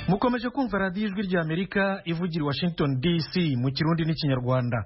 mukomeje kumva radiyo ijwi ry'amerika ivugira i washington dc mu kirundi n'ikinyarwanda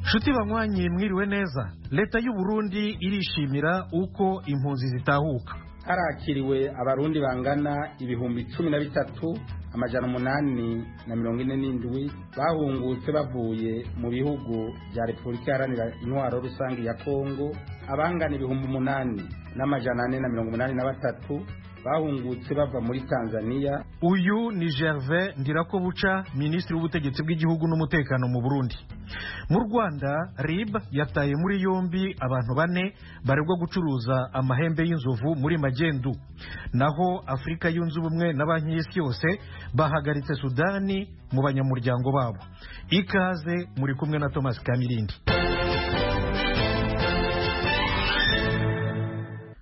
nshuti banywanyi mwiriwe neza leta y'u Burundi irishimira uko impunzi zitahuka harakiriwe abarundi bangana ibihumbi cumi na bitatu amajana umunani na mirongo ine n'indwi bahungutse bavuye mu bihugu bya repubulika iharanira intwaro rusange ya kongo abangana ibihumbi umunani n'amajana ane na mirongo umunani na batatu bahungutse bava muri tanzania uyu ni gervais ndirakobuca minisitiri w'ubutegetsi bw'igihugu n'umutekano mu burundi mu rwanda rib yataye muri yombi abantu bane baregwa gucuruza amahembe y'inzovu muri magendu naho afurika yunze ubumwe na banki y'isi yose bahagaritse sudani mu banyamuryango babo ikaze muri kumwe na thomas kamirindi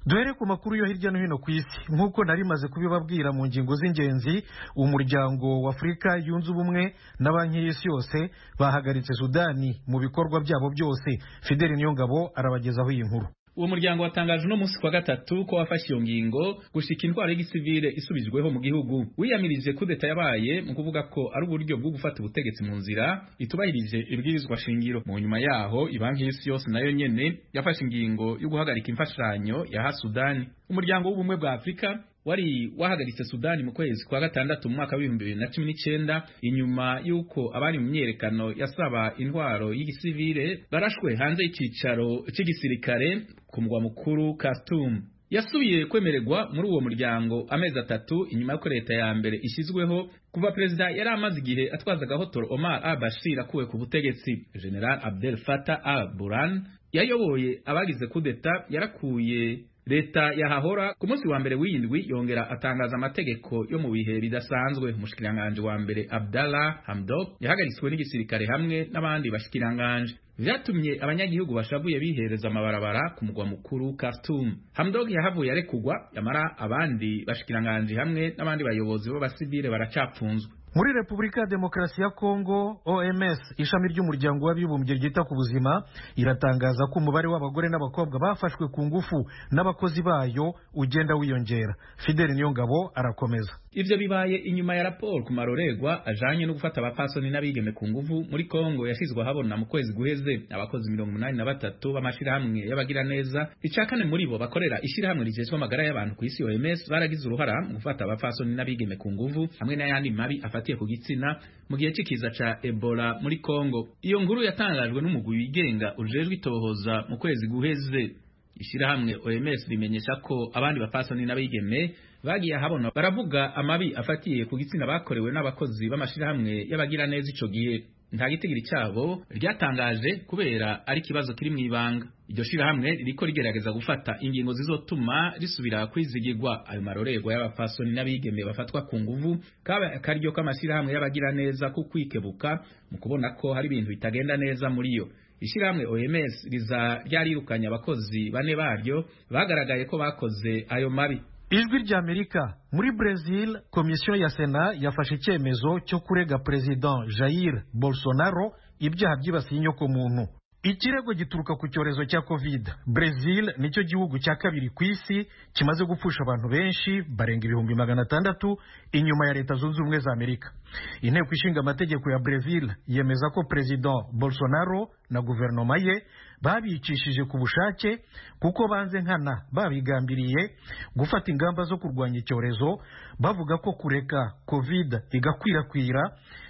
duhere ku makuru yo hirya no hino ku isi nk'uko nari maze kubibabwira mu ngingo z'ingenzi umuryango w'afurika yunze ubumwe na banki y'isi yose bahagaritse sudani mu bikorwa byabo byose fideli niyongabo arabagezaho iyi nkuru uwo muryango watangaje uno munsi kwa gatatu ko wafashe iyo ngingo gushika intwaro y'igisivile isubijweho mu gihugu wiyamirije kudeta yabaye mu kuvuga ko ari uburyo bwo gufata ubutegetsi mu nzira itubahirije ibwirizwa shingiro mu nyuma yaho ibanki y'isi yose nayo nyene yafashe ingingo yo guhagarika imfashanyo yaha sudani umuryango w'ubumwe bwa afurika wari wahagaritse Sudani mu kwezi kwa gatandatu mu mwaka w'ibihumbi bibiri na cumi n'icyenda inyuma y'uko abari mu myerekano yasaba intwaro y'igisivile barashwe hanze y'ikicaro cy'igisirikare ku mugwa mukuru Khartoum yasubiye kwemererwa muri uwo muryango amezi atatu inyuma y'uko leta ya mbere ishyizweho kuva perezida yari amaze igihe atwaza gahotora Omar al-Bashir akuwe ku butegetsi General Abdel Fattah al-Burhan yayoboye abagize kudeta yarakuye leta yahahora ku munsi wa mbere w'indwi yongera atangaza amategeko yo mu bihe bidasanzwe umushikiranganje wa mbere Abdallah Hamdok yahagaritswe n'igisirikare hamwe n'abandi bashikiranganje vyatumye abanyagihugu bashavuye bihereza amabarabara ku mugwa mukuru Khartoum. Hamdok yahavuye arekugwa yamara abandi bashikiranganje hamwe n'abandi bayobozi b'abasivile baracapfunzwe muri repubulika ya demokarasi ya kongo oms ishami ry'umuryango w'abibumbye ryita ku buzima iratangaza ko umubare w'abagore n'abakobwa bafashwe ku ngufu n'abakozi bayo ugenda wiyongera fideli niyongabo arakomeza ivyo bibaye inyuma ya raporo ku maroregwa ajanye no gufata abapasoni n'abigeme ku nguvu muri kongo yashizwe ahabona mu kwezi guheze abakozi mirongo umunani na batatu b'amashirahamwe y'abagiraneza ica kane muri bo bakorera ishirahamwe rijejwe amagara y'abantu ku isi oms baragize uruhara mu gufata abapasoni n'abigeme ku nguvu hamwe n'ayandi mabi afatiye ku gitsina mu gihe c'ikiza ca ebola muri kongo iyo nkuru yatangajwe n'umugwi wigenga ujejwe itohoza mu kwezi guheze ishirahamwe oms rimenyesha ko abandi bapasoni n'abigeme bagiye ahabona baravuga amabi afatiye ku gitsina bakorewe n'abakozi b'amashirahamwe y'abagira neza ico gihe nta gitigiri cyabo ryatangaje kubera ari ikibazo kiri mu ibanga iryo shirahamwe ririko rigerageza gufata ingingo zizotuma risubira kwizigirwa ayo marorerwa y'abapfasoni n'abigeme bafatwa ku nguvu kaba akaryo k'amashirahamwe y'abagira neza ku kwikebuka mu kubona ko hari ibintu bitagenda neza muri yo ishirahamwe OMS riza ryarirukanye abakozi bane baryo bagaragaye ko bakoze ayo mabi ijwi ry'amerika muri brezil komisiyo ya sena yafashe icyemezo cyo kurega perezida jair bolsonaro ibyaha byibasiye inyokomuntu ikirego gituruka ku cyorezo cya covid brezil nicyo gihugu cya kabiri ku isi kimaze gupfusha abantu benshi barenga ibihumbi magana atandatu inyuma ya leta zunze ubumwe za amerika inteko ishinga amategeko ya brezil yemeza ko perezida bolsonaro na guverinoma ye babicishije ku bushake kuko banze nkana babigambiriye gufata ingamba zo kurwanya icyorezo bavuga ko kureka covid igakwirakwira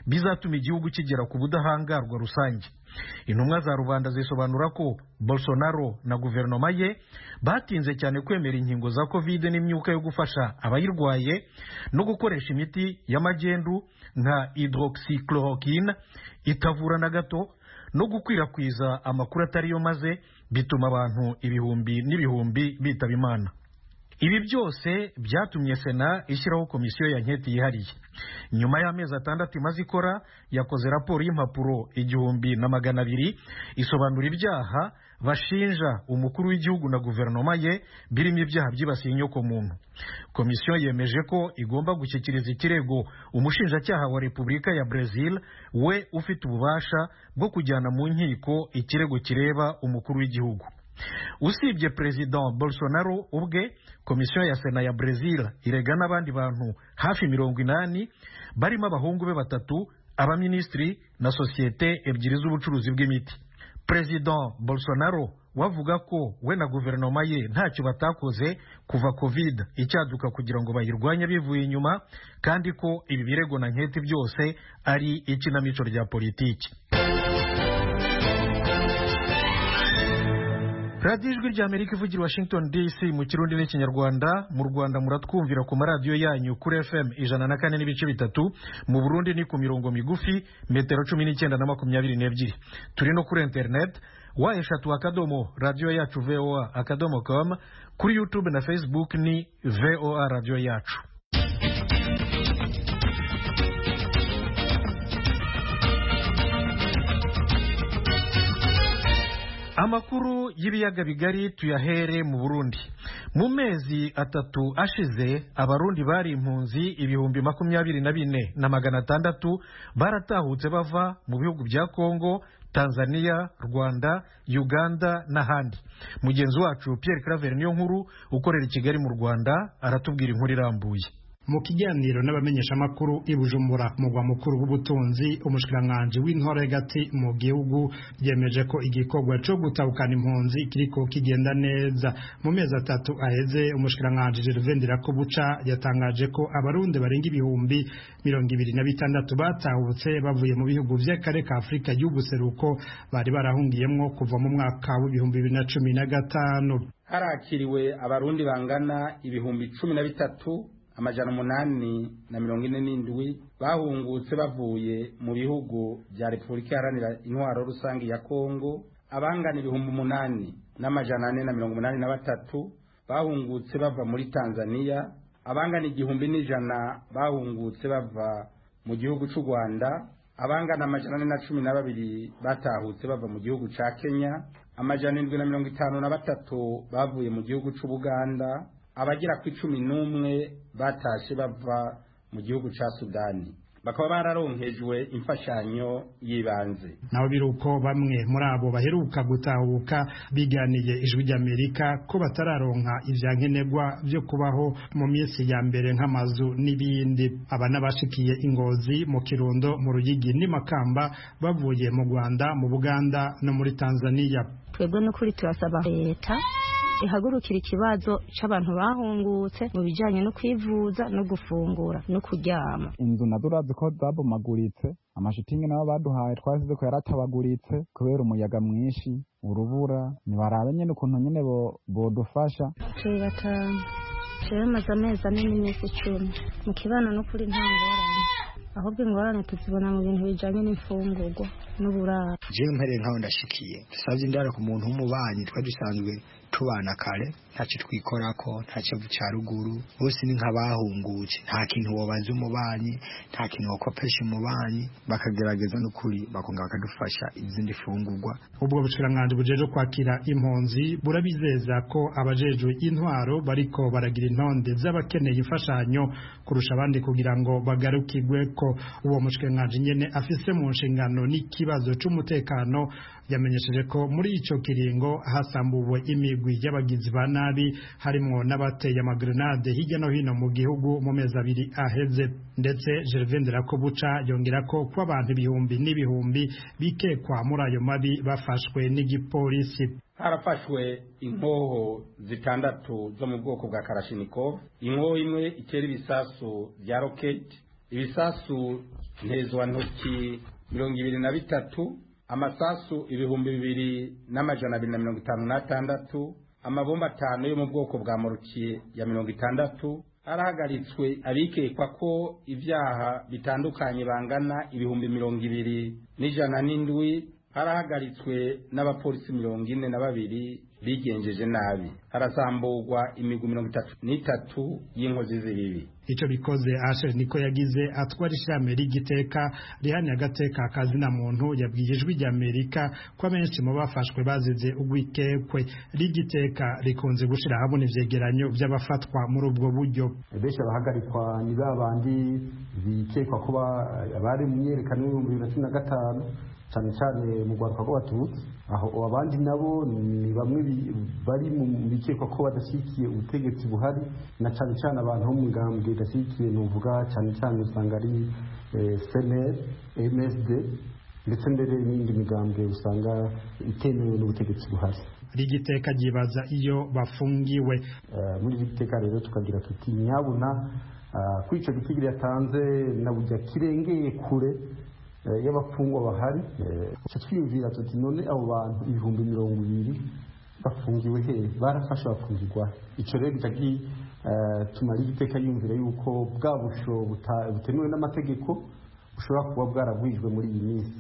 bizatuma igihugu kigera ku budahangarwa rusange intumwa za rubanda zisobanura ko bolsonaro na guverinoma ye batinze cyane kwemera inkingo za covid n'imyuka yo gufasha abayirwaye no gukoresha imiti y'amagendu nka hydroxychloroquine itavura na gato no gukwirakwiza amakuru atariyo maze bituma abantu ibihumbi n'ibihumbi bitaba imana ibi byose byatumye sena ishyiraho komisiyo ya nketi yihariye nyuma y'amezi atandatu imaze ikora yakoze raporo y'impapuro igihumbi na magana abiri isobanura ibyaha bashinja umukuru w'igihugu na guverinoma ye birimo ibyaha byibasiye inyokomuntu komisiyo yemeje ko igomba gushyikiriza ikirego umushinjacyaha wa repubulika ya brezil we ufite ububasha bwo kujyana mu nkiko ikirego kireba umukuru w'igihugu usibye perezida bolsonaro ubwe komisiyo ya sena ya brezil irega n'abandi bantu hafi mirongo inani barimo abahungu be batatu abaminisitiri na sosiyete ebyiri z'ubucuruzi bw'imiti perezida bolsonaro wavuga ko we na guverinoma ye ntacyo batakoze kuva covid icyaduka kugira ngo bayirwanye bivuye inyuma kandi ko ibi birego na nketi byose ari ikinamico rya politiki radiyo ijwi rya amerika ivugira washington dc mu kirundi n'ikinyarwanda mu rwanda muratwumvira ku maradiyo yanyu kuri fm ijana na kane n'ibice bitatu mu burundi ni ku mirongo migufi metero cumi n'icyenda na makumyabiri n'ebyiri turi no kuri interineti wa eshatu akadomo radiyo yacu voa akadomo com kuri youtube na facebook ni voa radiyo yacu amakuru y'ibiyaga bigari tuyahere mu burundi mu mezi atatu ashize abarundi bari impunzi ibihumbi makumyabiri na bine na magana atandatu baratahutse bava mu bihugu bya kongo tanzania rwanda uganda n'ahandi mugenzi wacu pierre claver niyo nkuru ukorera i kigali mu rwanda aratubwira inkuru irambuye mu kiganiro n'abamenyeshamakuru i Bujumbura mugwa mukuru w'ubutunzi umushikiranganji w'intore gati mu gihugu yemeje ko igikorwa cyo gutabukana impunzi kiriko kigenda neza mu mezi atatu aheze umushikiranganji Gervain Ndirakobuca yatangaje ko abarundi barenga ibihumbi mirongo ibiri na bitandatu batahutse bavuye mu bihugu by'akare ka Afurika y'ubuseruko bari barahungiyemwo kuva mu mwaka w'ibihumbi bibiri na cumi na gatanu harakiriwe abarundi bangana ibihumbi cumi na bitatu amajana umunani na mirongo ine n'indwi bahungutse bavuye mu bihugu bya repubulika iharanira intwaro rusange ya kongo abangana ibihumbi umunani n'amajana ane na mirongo umunani na batatu bahungutse bava muri tanzaniya abangana igihumbi n'ijana bahungutse bava mu gihugu cy'u rwanda abangana amajana ane na cumi na babiri batahutse bava mu gihugu cya kenya amajana indwi na mirongo itanu na batatu bavuye mu gihugu cy'ubuganda abagera ku icumi n'umwe batashe bava mu gihugu cya sudani bakaba bararonkejwe imfashanyo y'ibanze naho biruko bamwe muri abo baheruka gutahuka biganiye ijwi ry'amerika ko batararonka ivyankenerwa vyo kubaho mu minsi ya mbere nk'amazu n'ibindi aba n'abashikiye ingozi mu kirundo mu ruyigi n'imakamba bavuye mu rwanda mu buganda no muri tanzaniya twebwe n'ukuri turasaba leta ihagurukira ikibazo c'abantu bahungutse mu bijanye no kwivuza no gufungura no kuryama inzu nadurazi ko zabomaguritse amashitingi nabo baduhaye twasize ko yaratabaguritse kubera umuyaga mwinshi urubura ntibarabe nyene ukuntu nyene bodufasha turi batanu jewe maze amezi ane n'imisi icumi mu kibano n'ukuri nta ngorane ahubwo ingorane tuzibona mu bintu bijanye n'imfungurwa n'uburaro jewe mpereye nk'aho ndashikiye dusavye indaro ku muntu w'umubanyi twari dusanzwe tubana kare ntacyo twikorako ntacyo cya ruguru bose ni nk'abahungutse nta kintu wabanza umubanyi nta kintu wakopesha umubanyi bakagerageza n'ukuri bakongera bakadufasha izindi fungurwa ubwo bushikiranganji bujeje kwakira impunzi burabizeza ko abajejwe intwaro bariko baragira intonde z'abakeneye imfashanyo kurusha abandi kugira ngo bagarukirwe ko uwo mushikiranganji nyene afise mu nshingano n'ikibazo c'umutekano yamenyesheje ko muri ico kiringo hasambuwe imigwi y'abagizi ba nabi harimwo n'abateye amagrenade hirya no hino mu gihugu mu mezi abiri aheze ndetse Gervain Ndirakobuca yongera ko kuba abantu ibihumbi n'ibihumbi bikekwa muri ayo mabi bafashwe n'igipolisi harafashwe inkoho zitandatu zo mu bwoko bwa karashinikov inkoho imwe itera ibisasu bya roketi ibisasu ntezwantoki mirongo ibiri na bitatu amasasu ibihumbi bibiri n'amajana abiri na mirongo itanu n'atandatu amabomba atanu yo mu bwoko bwa morukiye ya mirongo itandatu arahagaritswe abikekwa ko ibyaha bitandukanye bangana ibihumbi mirongo ibiri n'ijana n'indwi arahagaritswe n'abapolisi mirongo ine na babiri bigenjeje nabi harasamburwa imigwi mirongo itatu n'itatu y'inkozi z'ibibi icyo bikoze Asher niko yagize atwara ishami rigiteka rihani agateka akazina muntu yabwiye ijwi ry'Amerika ko abenshi mu bafashwe bazize ugwikekwe rigiteka rikunze gushira hamwe ivyegeranyo by'abafatwa muri ubwo buryo benshi bahagarikwa ni babandi bikekwa ko bari mu myerekano y'ibihumbi bibiri na cumi na gatanu cyane cyane mu rwanda rw'abatutsi aho abandi nabo ni bamwe bari mu bikekwa ko badashyigikiye ubutegetsi buhari na cyane cyane abantu bo mu ngambwe idashyigikiye ni uvuga cyane cyane usanga ari seneri emeside ndetse mbere n'indi migambwe usanga itemewe n'ubutegetsi buhari rigiteka ryibaza iyo bafungiwe muri iri giteka rero tukagira tuti nyabuna kuri icyo giti yatanze na bujya kirengeye kure y'abafungwa bahari icyo twiyumvira tuti none abo bantu ibihumbi mirongo ibiri bafungiwe hehe barafasha bafungirwa icyo rero gitagi tumara igiteka yumvira yuko bwa busho butemewe n'amategeko bushobora kuba bwaragwijwe muri iyi minsi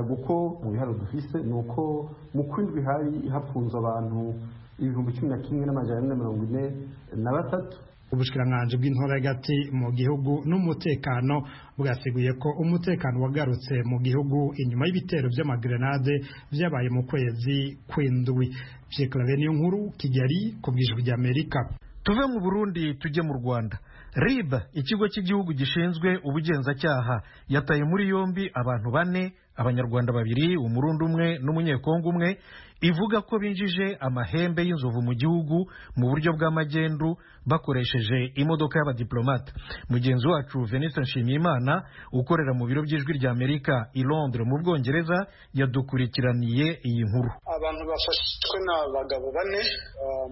kuko mu biharo dufise ni uko mu kwindwi hari hafunze abantu ibihumbi cumi na kimwe n'amajana ane na mirongo ine na batatu ubushikiranganji bw'intora hagati mu gihugu n'umutekano bwateguye ko umutekano wagarutse mu gihugu inyuma y'ibitero by'amagrenade byabaye mu kwezi kw'indwi niyo nkuru kigali ku bwijwi ry'amerika tuve mu burundi tujye mu rwanda rib ikigo cy'igihugu gishinzwe ubugenzacyaha yataye muri yombi abantu bane abanyarwanda babiri umurundi umwe n'umunyekongo umwe ivuga ko binjije amahembe y'inzovu mu gihugu mu buryo bw'amagendu bakoresheje imodoka y'abadiplomate mugenzi wacu venise nshimiyimana ukorera mu biro by'ijwi rya amerika i londres mu bwongereza yadukurikiraniye iyi nkuru abantu bafashwe ni abagabo bane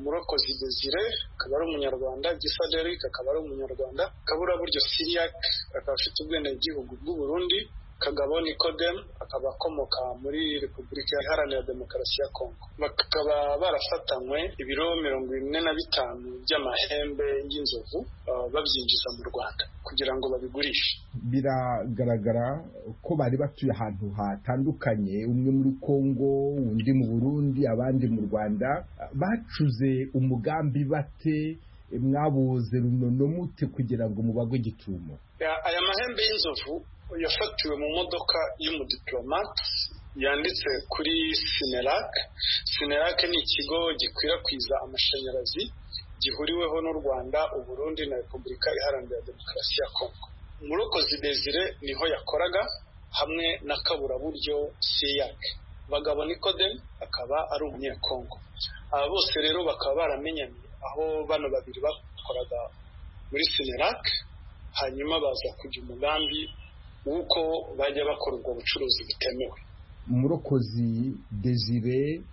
murokozi desire akaba ari umunyarwanda gisa deric akaba ari umunyarwanda kaburaburyo siriak akaba afite ubwenegihugu bw'uburundi kagabo nikodemu akaba akomoka muri repubulika iharanira demokarasi ya kongo bakaba barafatanywe ibiro mirongo ine na bitanu by'amahembe y'inzovu babyinjiza mu rwanda kugira ngo babigurishe biragaragara ko bari batuye ahantu hatandukanye umwe muri kongo undi mu burundi abandi mu rwanda bacuze umugambi bate mwabuze runono mute kugira ngo mubagwe gitumo aya mahembe y'inzovu yafatiwe mu modoka y'umudiplomate yanditse kuri sinerak sinerak ni ikigo gikwirakwiza amashanyarazi gihuriweho n'u rwanda uburundi na repubulika iharanira demokarasi ya kongo murokozi desire niho yakoraga hamwe na kaburaburyo siyak bagabo nikodem akaba ari umunyekongo aba bose rero bakaba baramenyanye aho bano babiri bakoraga muri sinerak hanyuma baza kujya umugambi w'uko bajya bakora ubwo bucuruzi butemewe umurokozi desire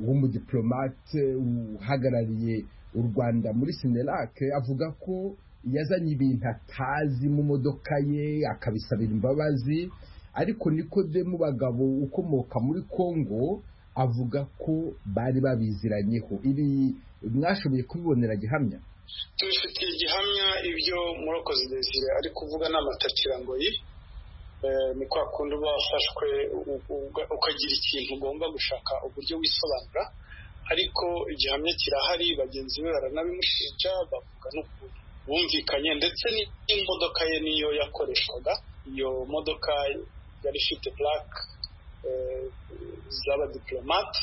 w'umudiplomate uhagarariye u rwanda muri sinerake avuga ko yazanye ibintu atazi mu modoka ye akabisabira imbabazi ariko nikode mu bagabo ukomoka muri kongo avuga ko bari babiziranyeho ibi mwashoboye kubibonera gihamya tubifitiye gihamya ibyo murokozi desire ari kuvuga ni amatakirangoyi ni kwa kundi uba wafashwe ukagira ikintu ugomba gushaka uburyo wisobanura ariko igihamya kirahari bagenzi be baranabimushinja bavuga n'ukuntu bumvikanye ndetse n'imodoka ye niyo yakoreshwaga iyo modoka yari ifite purake z'abadiplomate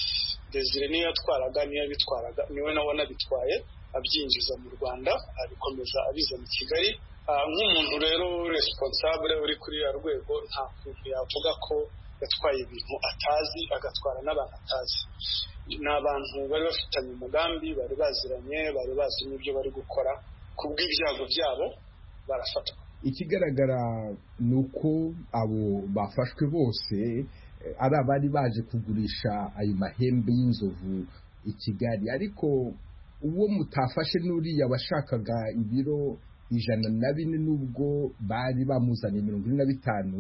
desire niyo yatwaraga niyo yabitwaraga niwe nawe anabitwaye abyinjiza mu rwanda abikomeza abiza mu kigali nk'umuntu rero responsable uri kuri ya rwego nta kuntu yavuga ko yatwaye ibintu atazi agatwara n'abantu atazi ni abantu bari bafitanye umugambi bari baziranye bari bazi n'ibyo bari gukora kubw'ibyago byabo barafatwa ikigaragara ni uko abo bafashwe bose ari abari baje kugurisha ayo mahembe y'inzovu i kigali ariko uwo mutafashe n'uriya washakaga ibiro ijana na bine nubwo bari bamuzanye mirongo ine na bitanu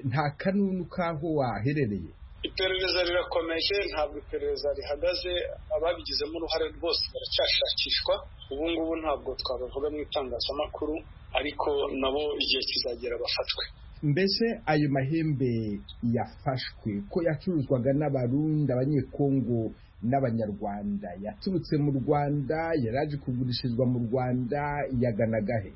nta kanunu k'aho waherereye iperereza rirakomeje ntabwo iperereza rihagaze ababigizemo uruhare rwose baracyashakishwa ubu ngubu ntabwo twabavuga mu itangazamakuru ariko nabo igihe kizagera bafatwe mbese ayo mahembe yafashwe ko yacuruzwaga n'abarundi abanyekongo n'abanyarwanda yaturutse mu rwanda yaraje kugurishirizwa mu rwanda yaganagahe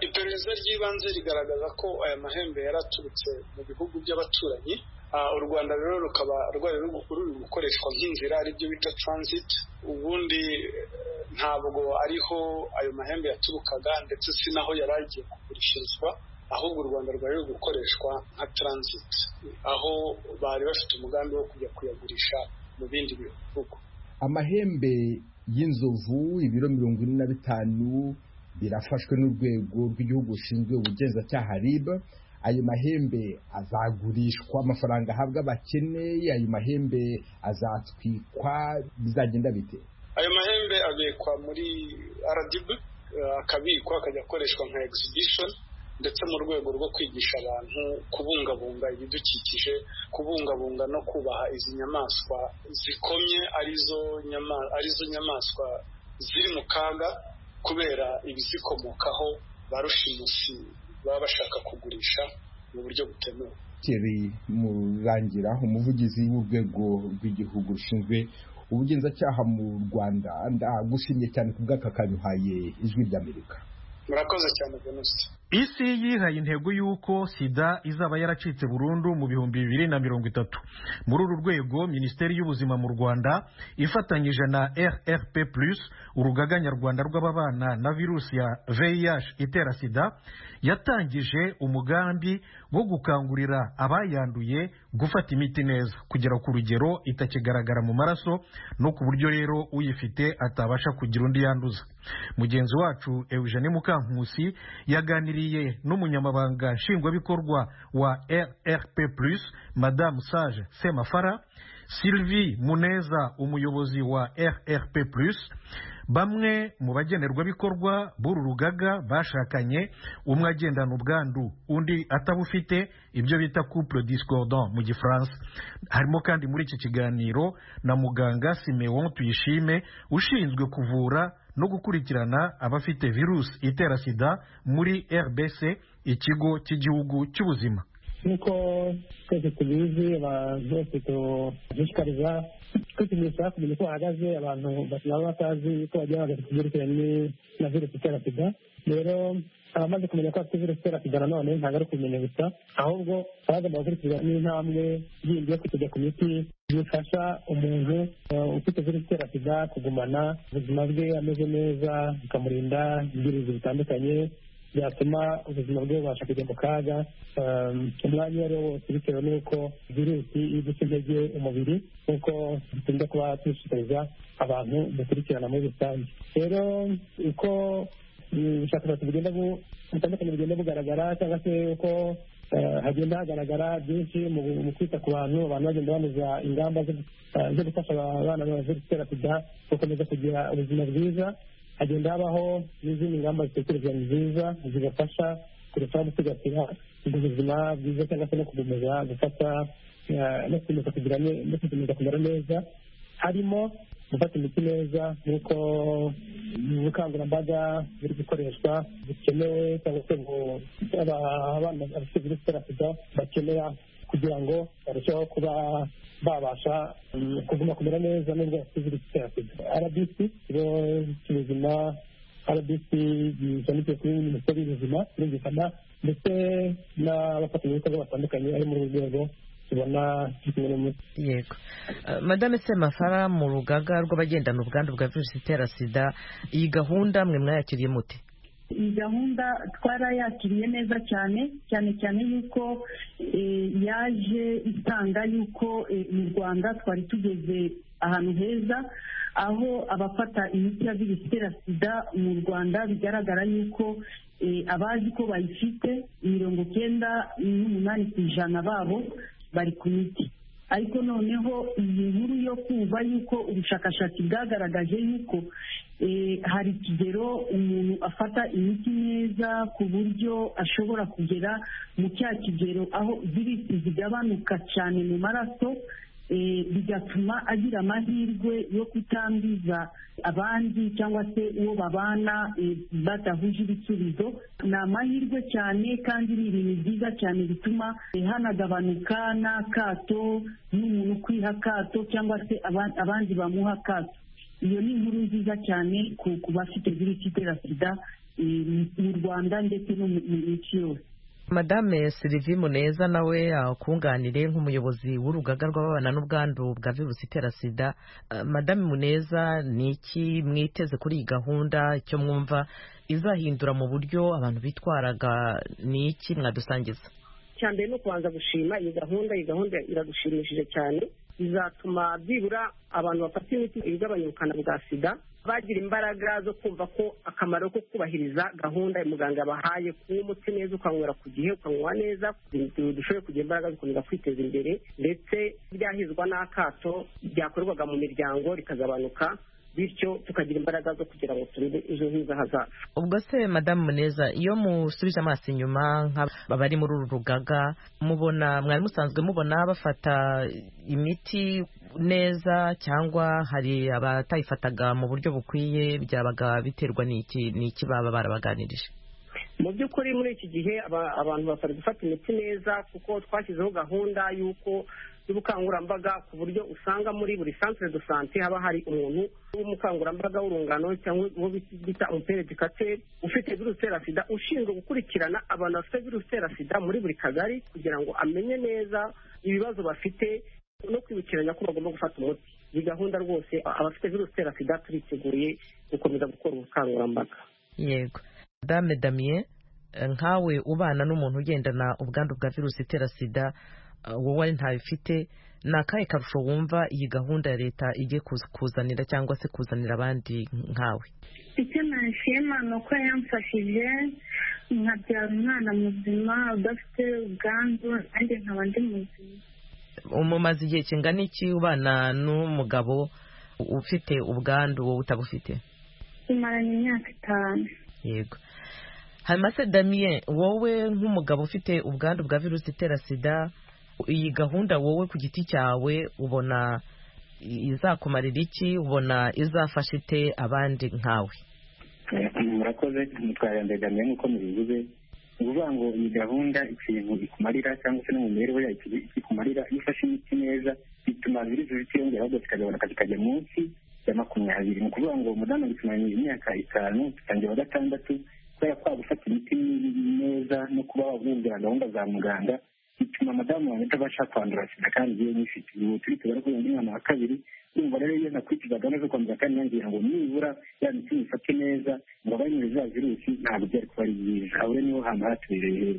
iperereza ry'ibanze rigaragaza ko aya mahembe yari aturutse mu bihugu by'abaturanyi u rwanda rero rukaba rwari ruri gukoreshwa nk'inzira aribyo bita transit ubundi ntabwo ariho ayo mahembe yaturukaga ndetse si naho yari agiye kugurishirizwa ahubwo u rwanda rwari ruri gukoreshwa nka transit aho bari bafite umugambi wo kujya kuyagurisha mu bindi bihugu amahembe y'inzovu ibiro mirongo ine na bitanu birafashwe n'urwego rw'igihugu rushinzwe ubugenzacyaha rib ayo mahembe azagurishwa amafaranga ahabwa abakene ayo mahembe azatwikwa bizagenda bite ayo mahembe abikwa muri rdb akabikwa akajya akoreshwa nka exhibition ndetse mu rwego rwo kwigisha abantu kubungabunga ibidukikije kubungabunga no kubaha izi nyamaswa zikomye arizo nyamaswa ziri mu kaga kubera ibizikomokaho ba rushimusi baba bashaka kugurisha mu buryo butemewe keri mu rangira umuvugizi w'urwego rw'igihugu rushinzwe ubugenzacyaha mu rwanda ndagushimye cyane ku bw'aka kanyuhaye ijwi ry'amerika murakoze cyane venusi isi yihaye intego y'uko sida izaba yaracitse burundu mu bihumbi bibiri na mirongo itatu muri uru rwego minisiteri y'ubuzima mu rwanda ifatanyije na rrp plus urugaga nyarwanda rw'ababana na virusi ya vih itera sida yatangije umugambi wo gukangurira abayanduye gufata imiti neza kugera ku rugero itakigaragara mu maraso no ku buryo rero uyifite atabasha kugira undi yanduza mugenzi wacu eugene mukankusi yaganiriye n'umunyamabanga nshingwabikorwa wa rrp plus madamu sage semafara sylvie muneza umuyobozi wa rrp plus bamwe mu bagenerwabikorwa b'uru rugaga bashakanye umwe agendana ubwandu undi atabufite ibyo bita couple discordant mu gifaransa harimo kandi muri iki kiganiro na muganga simeon tuyishime ushinzwe kuvura no gukurikirana abafite virusi itera sida muri rbc ikigo cy'igihugu cy'ubuzima nk'uko twese tubizi abantu bose dushishikariza kwipimisha kumenya uko bahagaze abantu baba batazi uko bagiye bahagaze ku byerekeranye na virusi itera sida rero abamaze kumenya ko afite virusi itera sida nanone ntabwo ari kumenya gusa ahubwo abagomba gukurikiza n'intambwe yindi yo kujya ku miti bifasha umuntu ufite virusi itera sida kugumana ubuzima bwe ameze neza bikamurinda ibyirinzi bitandukanye byatuma ubuzima bwe bubasha kujya mu kaga umwanya uwo ari wo wose bitewe n'uko virusi iguca intege umubiri nk'uko dukunda kuba dushishikariza abantu dukurikirana muri rusange rero uko ubushakashatsi bugenda butandukanye bugenda bugaragara cyangwa se uko hagenda hagaragara byinshi mu kwita ku bantu abantu bagenda banoza ingamba zo gufasha abana baje gutera sida gukomeza kugira ubuzima bwiza hagenda habaho n'izindi ngamba zitekereza nziza zibafasha kurushaho gusigasira ubuzima bwiza cyangwa se no gukomeza gufata no gukomeza kumera neza harimo gufata imiti neza nk'uko ubukangurambaga buri gukoreshwa bukenewe cyangwa se abana bafite virusi itera sida bakenera kugira ngo barusheho kuba babasha kuguma kumera neza nubwo bafite virusi itera sida rbc ikigo cy'ubuzima rbc gishamikiye kuri minisiteri y'ubuzima birumvikana ndetse n'abafatanyabikorwa batandukanye bari muri uru rwego yego madame semafara mu rugaga rw'abagendana ubwandu bwa virusi itera sida iyi gahunda mwe mwayakiriye mute iyi gahunda twarayakiriye neza cyane cyane cyane yuko yaje itanga yuko mu rwanda twari tugeze ahantu heza aho abafata imiti ya virusi itera sida mu rwanda bigaragara yuko abazi ko bayifite mirongo icyenda n'umunani ku ijana babo bari ku miti ariko noneho iyi nkuru yo kumva yuko ubushakashatsi bwagaragaje yuko hari ikigero umuntu afata imiti neza ku buryo ashobora kugera mu cya kigero aho virusi zigabanuka cyane mu maraso bigatuma agira amahirwe yo kutangiza abandi cyangwa se uwo babana badahuje ibisubizo ni amahirwe cyane kandi ni ibintu byiza cyane bituma hanagabanuka n'akato n'umuntu ukwiha akato cyangwa se abandi bamuha akato iyo ni inkuru nziza cyane ku bafite virusi itera sida mu rwanda ndetse no mu isi yose madame silivi muneza nawe akunganire nk'umuyobozi w'urugaga rw'ababana n'ubwandu bwa virusi itera sida madame muneza ni iki mwiteze kuri iyi gahunda icyo mwumva izahindura mu buryo abantu bitwaraga ni iki mwadusangiza icya mbere ni ukubanza gushima iyi gahunda iyi gahunda iradushimishije cyane bizatuma byibura abantu bafata imiti igabanya ubukana bwa sida bagira imbaraga zo kumva ko akamaro ko kubahiriza gahunda muganga yabahaye kunywa umuti neza ukanywera ku gihe ukanywa neza dushoboye kugira imbaraga zikomeza kwiteza imbere ndetse ryahizwa n'akato ryakorerwaga mu miryango rikagabanuka bityo tukagira imbaraga zo kugira ngo turebe ejo heza hazaza ubwo se madamu muneza iyo musubije amaso inyuma nk'abari muri uru rugaga mubona mwari musanzwe mubona bafata imiti neza cyangwa hari abatayifataga mu buryo bukwiye byabaga biterwa n'iki baba barabaganirije mu by'ukuri muri iki gihe abantu basabwa gufata imiti neza kuko twashyizeho gahunda y'uko y'ubukangurambaga ku buryo usanga muri buri centre de sante haba hari umuntu w'umukangurambaga w'urungano cyangwa uwo bita umuperedikateri ufite virusi itera sida ushinzwe gukurikirana abantu bafite virusi itera sida muri buri kagari kugira ngo amenye neza ibibazo bafite no kwibukiranya ko bagomba gufata umuti iyi gahunda rwose abafite virusi itera sida turiteguye gukomeza gukora ubukangurambaga yego dame damien nkawe ubana n'umuntu ugendana ubwandu bwa virusi itera sida wowe ntabifite ni akahe karusho wumva iyi gahunda ya leta igiye kuzanira cyangwa se kuzanira abandi nkawe icyo nashima ni uko yamfashije nkabyara umwana muzima udafite ubwandu nanjye nkaba ndi muzima umumaze igihe kingana iki ubana n'umugabo ufite ubwandu wowe utabufite tumaranye imyaka itanu yego hamase damien wowe nk'umugabo ufite ubwandu bwa virusi itera sida iyi gahunda wowe ku giti cyawe ubona izakumarira iki ubona izafasha ite abandi nkawe murakoze mutwara yambaye damien nk'uko mubivuze ni ukuvuga ngo iyi gahunda ikintu ikumarira cyangwa se no mu mibereho yayo ikumarira iyo ufashe imiti neza bituma virusi zitiyongera ahubwo zikagabanuka zikajya munsi ya makumyabiri ni ukuvuga ngo umudamu bitumanye imyaka itanu tutangira wa gatandatu kubera ko gufata imiti neza no kuba wumvira gahunda za muganga bituma madamu wanjye atabasha kwandura sida kandi yewe nyifite ubu turi tubara ko uyu mwana wa kabiri urumva rero iyo nakurikiza gahunda zo kwandura kandi nangira ngo nibura ya miti mufate neza ngo abanyure za virusi ntabwo byari kuba ari byiza aho niho hantu hatubereye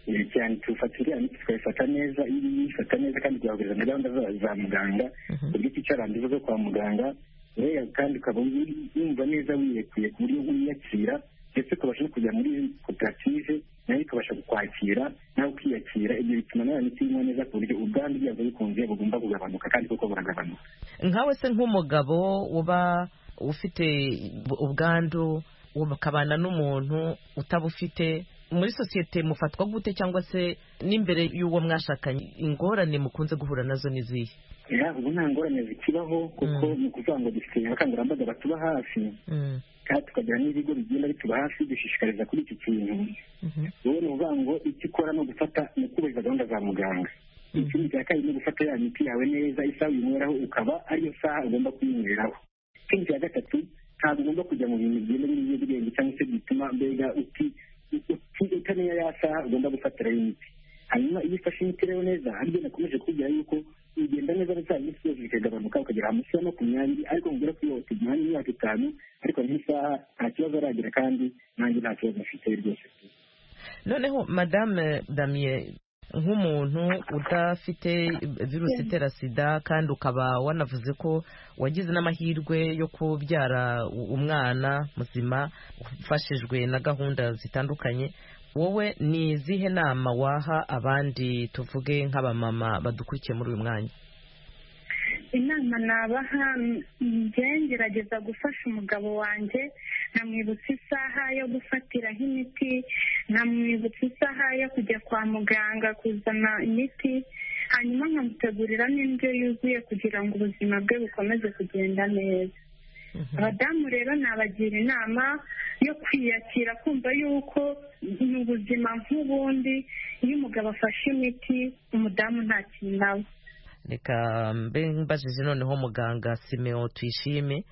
heza cyane tufata iriya miti tukayifata neza iyo uyifata neza kandi tugahuriza na gahunda za muganga ku giti cyarangiza zo kwa muganga rero kandi ukaba wumva neza wiyekuye ku buryo wiyakira ndetse ukabasha no kujya muri koperative nayo ikabasha kukwakira nawe ukiyakira ibyo bituma nawe miti inywa neza ku buryo ubwandu bwabwo bikunze bugomba kugabanuka kandi koko buragabanuka nkawe se nk'umugabo uba ufite ubwandu ukabana n'umuntu utabufite muri sosiyete mufatwa gute cyangwa se n'imbere y'uwo mwashakanye ingorane mukunze guhura nazo ni izihe ubu nta ngorane zikibaho kuko ni ukuvuga ngo dufite abakangurambaga batuba hafi kandi tukagira n'ibigo bigenda bituba hafi dushishikariza kuri iki kintu wowe ni ukuvuga ngo icyo ukora ni ugufata ni ukubahiriza gahunda za muganga ikindi cya kabiri ni ugufata ya miti yawe neza isaha uyinywereraho ukaba ariyo saha ugomba kuyinywereraho ikindi cya gatatu ntabwo ugomba kujya mu bintu bigenda n'ibiyobyabwenge cyangwa se bituma mbega uti utamenya ya saha ugomba gufatiraho imiti hanyuma iyo ufashe imiti rero neza aribyo nakomeje kubwira yuko ugenda neza neza iminsi yose bikagabanuka ukagera munsi ya makumyabiri ariko mubwira ko iyo tugihanye imyaka itanu ariko n'isaha nta kibazo aragira kandi nanjye nta kibazo mfite rwose noneho madame damien nk'umuntu udafite virusi itera sida kandi ukaba wanavuze ko wagize n'amahirwe yo kubyara umwana muzima ufashijwe na gahunda zitandukanye wowe ni izihe nama waha abandi tuvuge nk'abamama badukurikiye muri uyu mwanya inama nabaha njye ngerageza gufasha umugabo wanjye nkamwibutsa isaha yo gufatiraho imiti nkamwibutsa isaha yo kujya kwa muganga kuzana imiti hanyuma nkamutegurira n'indyo yuzuye kugira ngo ubuzima bwe bukomeze kugenda neza abadamu rero nabagira inama yo kwiyakira kumva yuko ni ubuzima nk'ubundi iyo umugabo afashe imiti umudamu nta kintu aba reka mbe mbajije noneho muganga simeo tuyishime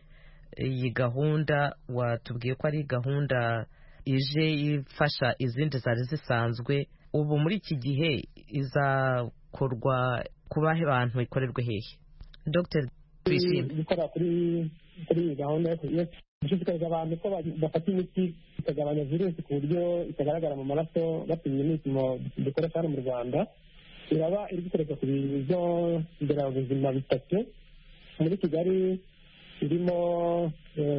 iyi gahunda watubwiye ko ari gahunda ije ifasha izindi zari zisanzwe ubu muri iki gihe izakorwa ku bahe bantu ikorerwe hehe dr tuyishime gukora kuri kuri iyi gahunda yo gushishikariza abantu ko bafata imiti ikagabanya virusi ku buryo itagaragara mu maraso bapimye imipimo dukoresha hano mu rwanda iraba iri gukoreshwa ku bigo nderabuzima bitatu muri kigali irimo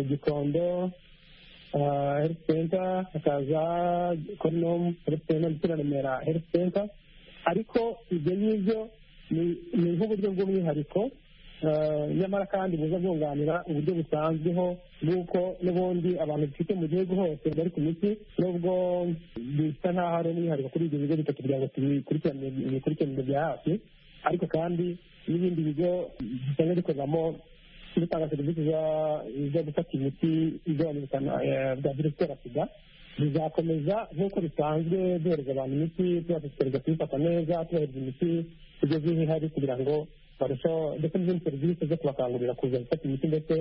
gikondo health center hakaza konomu health center ndetse na remera health center ariko ibyo ngibyo ni nk'uburyo bw'umwihariko nyamara kandi buza bwunganira uburyo busanzweho bw'uko n'ubundi abantu dufite mu gihugu hose bari ku miti nubwo bisa nk'aho ari umwihariko kuri ibyo bigo bitatu kugira ngo tubikurikiranire bya hafi ariko kandi n'ibindi bigo bisanzwe bikoreramo gutanga serivisi zo gufata imiti igabanya ubukana bwa virusi itera sida bizakomeza nk'uko bisanzwe duhereza abantu imiti tubashishikariza kuyifata neza tubahereza imiti igeze iyo ihari kugira ngo barusheho ndetse n'izindi serivisi zo kubakangurira kuza gufata imiti ndetse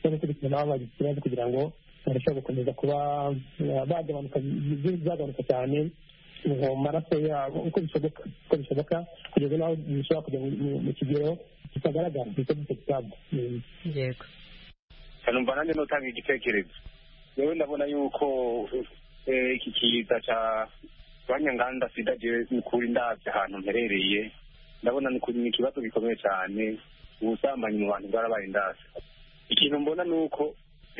no gukurikirana aho bagize ikibazo kugira ngo barusheho gukomeza kuba bagabanuka zagabanuka cyane mu maraso yabo uko bishoboka uko bishoboka kugeza n'aho bishobora kujya mu kigero kitagaragara ndetse kitagaragara yego numva nanjye nutanga igitekerezo yewe ndabona yuko iki kiza cya kanya nganda sidaje nikuri ndabye ahantu mperereye ndabona ni ikibazo gikomeye cyane ubusambanyi mu bantu bwarabaye ndase ikintu mbona ni uko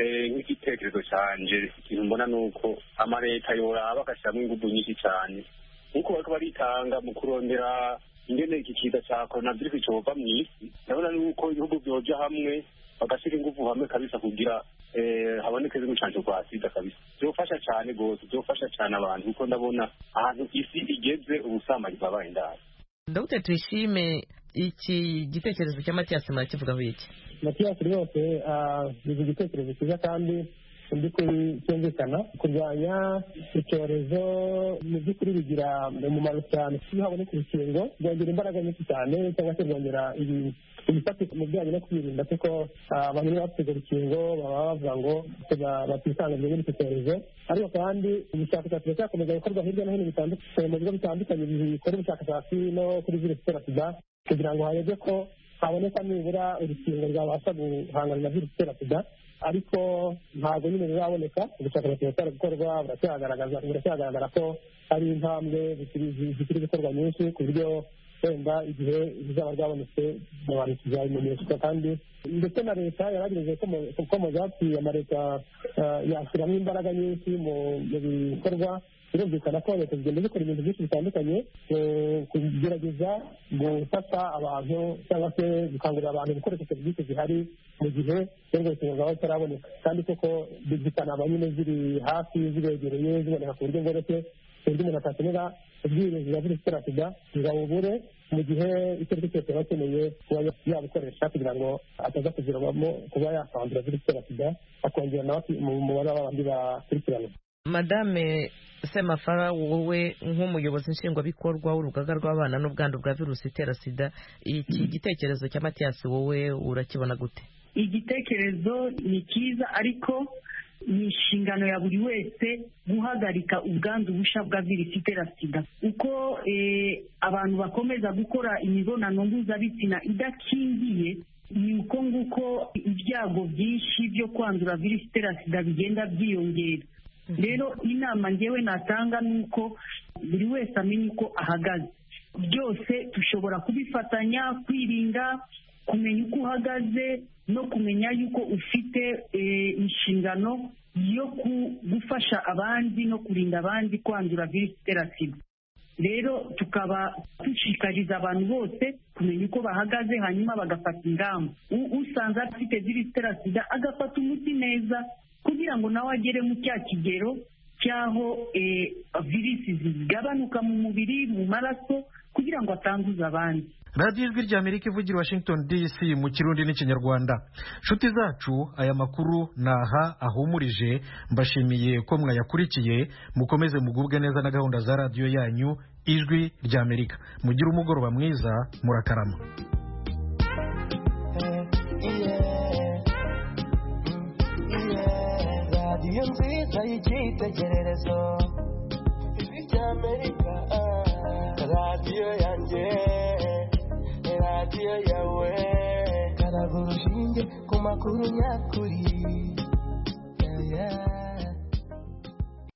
nk'igitekerezo cyanje ikintu mbona ni uko amaleta yoraba agashyiramo ingufu nyinshi cyane nk'uko bariko baritanga mu kurondera ingene iki kiza cya coronavirus cova mu isi ndabona ni uko ibihugu byoja hamwe bagashyira ingufu hamwe kabisa kugira haboneke z'umucanco kwa sida kabisa byofasha cyane rwose byofasha cyane abantu kuko ndabona ahantu isi igeze ubusambanyi bwabaye ndani dr tuyishime iki gitekerezo cya matiyasi murakivugaho iki matiyasi rwose ni igitekerezo cyiza kandi mu by'ukuri cyumvikana kurwanya icyorezo mu by'ukuri bigira umumaro cyane iyo haboneka urukingo rwongera imbaraga nyinshi cyane cyangwa se rwongera ibifatika mu bijyanye no kwirinda kuko abantu iyo bafite urwo rukingo baba bavuga ngo batisanga muri icyo cyorezo ariko kandi ubushakashatsi buracyakomeza gukorwa hirya no hino bitandukanye mu bigo bitandukanye bikora ubushakashatsi no kuri virusi itera sida kugira ngo harebwe ko haboneka nibura urukingo rwabasha guhangana na virusi itera sida ariko ntabwo nyine riraboneka ubushakashatsi buracyari gukorwa buracyagaragaza ko hari intambwe zikiri gukorwa nyinshi ku buryo wenda igihe rizaba ryabonetse mu bantu tuzabimenyeshwa kandi ndetse na leta yaragejeje ko mu zapfuye amaleta yashyiramo imbaraga nyinshi mu bikorwa birumvikana ko leta zigenda zikora ibintu byinshi bitandukanye kugerageza gufasha abantu cyangwa se gukangurira abantu gukoresha serivisi zihari mu gihe n'urwo rukingo rwaba rutaraboneka kandi koko zikanaba nyine ziri hafi zibegereye ziboneka ku buryo bworoshye ku buryo umuntu atakenera ubwirinzi bwa virusi itera sida ngo abubure mu gihe icyo ari cyo cyose aba akeneye kuba yabukoresha kugira ngo ataza kugiramo kuba yakandura virusi itera sida akongera nawe mu mubare w'abandi bakurikiranwa madame semafara wowe nk'umuyobozi nshingwabikorwa w'urugaga rw'abana n'ubwandu bwa virusi itera sida iki gitekerezo cya matiyasi wowe urakibona gute igitekerezo ni cyiza ariko ni inshingano ya buri wese guhagarika ubwandu bushya bwa virusi itera sida uko abantu bakomeza gukora imibonano mpuzabitsina idakingiye ni uko nguko ibyago byinshi byo kwandura virusi itera sida bigenda byiyongera rero inama ngewe natanga ni uko buri wese amenya uko ahagaze byose dushobora kubifatanya kwirinda kumenya uko uhagaze no kumenya yuko ufite inshingano yo gufasha abandi no kurinda abandi kwandura virusi itera sida rero tukaba dushishikariza abantu bose kumenya uko bahagaze hanyuma bagafata ingamba usanze afite virusi itera sida agafata umuti neza kugira ngo nawe agere mu cya kigero cy'aho eh, virisi zigabanuka mu mubiri mu maraso kugira ngo atanduza abandi radiyo ijwi rya amerika ivugira washington dc mu kirundi n'ikinyarwanda nshuti zacu aya makuru naha ahumurije mbashimiye ko mwayakurikiye mukomeze mugubwe neza na gahunda za radiyo yanyu ijwi rya amerika mugire umugoroba mwiza murakarama radiyo nziza y'icyitegererezo ijwi rya amerika radiyo yanjye radiyo yawe karaga urushinge ku makuru nyakuri yeah, yeah.